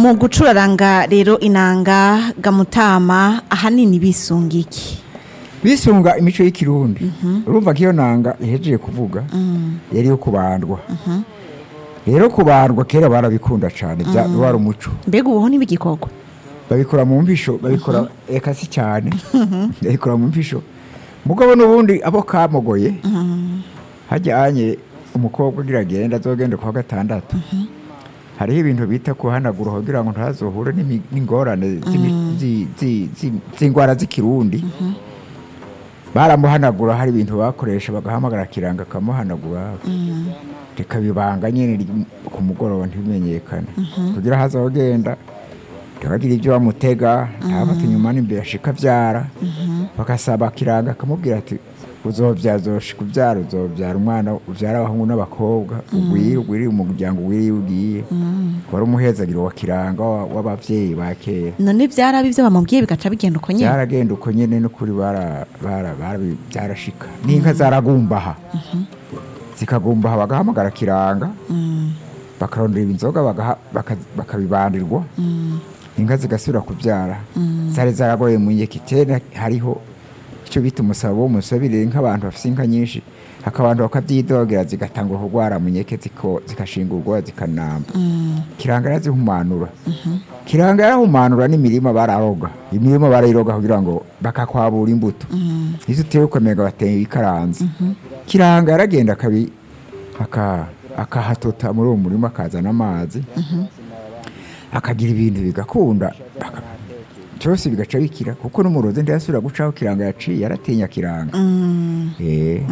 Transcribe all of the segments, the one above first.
mu gucuraranga rero inanga gamutama ahanini bisunga iki bisunga imico y'ikirundi urumva ko iyo nanga ihejeje kuvuga yari iyo kubandwa rero kubandwa kera barabikunda cyane bya- wari umuco mbega ubuho n'ibigikorwa babikora mu mvisho babikora eka si cyane babikora mu mvisho mugabo n'ubundi abo kamogoye hajyanye umukobwa ugira agenda azogenda ku wa gatandatu hariho ibintu bita kuhanagura kugira ngo ntazohure n'imi- n'ingorane z'imi- zi- zi- zi- z'indwara z'ikirundi baramuhanagura hari ibintu bakoresha bagahamagara kiranga akamuhanagura rikabibanga nyine ry- ku mugoroba ntibimenyekane kugira hazogenda ntibagire ibyo bamutega ntabafate inyuma n'imbere ashika abyara bagasaba kiranga akamubwira ati uzobyaza kubyara uzobyara umwana ubyara abahungu n'abakobwa ugwire ugwire umuryango ugwire iyo ugiye wari umuhezagiro wa kiranga wa- w'abavyeyi ba kera none byarabi ibyo bamubwiye bigaca bigenda uko nyine byaragenda uko nyine n'ukuri bara- bara- bara- byarashika n'inka zaragumbaha zikagumbaha bagahamagara kiranga bakarondera inzoga bagaha- baka- bakabibandirwa inka zigasubira kubyara zari zaragoye mu nyekitera hariho icyo bita umusabo w'umusabire nk'abantu bafite inka nyinshi akabantu bakabyidogera zigatangura kurwara mu nyeke ziko- zikashingurwa zikanamba kiranga yarazihumanura kiranga yarahumanura n'imirima bararoga imirima barayiroga kugira ngo bakakwabura imbuto izo utewe ukomega bateye ikaranze kiranga yaragenda akabi aka- akahatota muri uwo murima akazana amazi akagira ibintu bigakunda aka- byose bigaca bikira kuko n'umurozi ntiyasubira gucaho kiranga yaciye yaratinya kiranga Eh.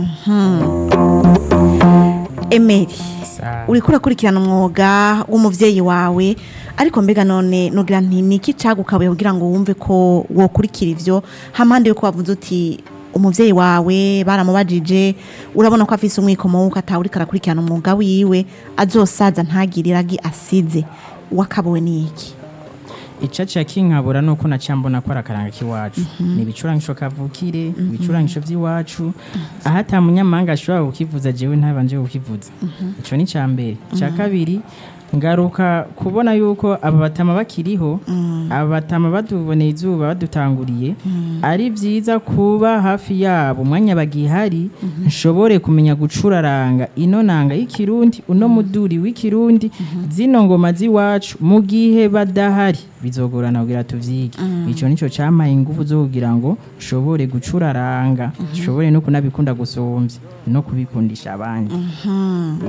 emeri uriko urakurikirana umwuga w'umuvyeyi wawe ariko mbega none nugira nti niki cagukabuye kugira ngo wumve ko wokurikira ivyo hampande yuko wavuze uti umuvyeyi wawe baramubajije urabona ko afise umwikomo wuko atawuriko arakurikirana umwuga wiwe azosaza ntagire iragi asize wakabuwe n'iki icaca kinkabura nuko naciye mbona ko ari akaranga k'iwacu ni ibicurangisho kavukire ibicurangisho by'iwacu aho ata munyamahanga ashobora kukivuza jewe ntabanje kukivuza ico ni ca mbere ica kabiri ngaruka kubona yuko aba batama bakiriho aba batama baduboneye izuba badutanguriye ari byiza kuba hafi yabo umwanya bagihari nshobore kumenya gucuraranga ino nanga y'ikirundi uno muduri w'ikirundi zino ngoma z'iwacu mu gihe badahari bizogorana kugira tuvyige ico nico campaye ingufu zo kugira ngo nshobore gucuraranga nshobore no kunabikunda gusumvya no kubikundisha abandi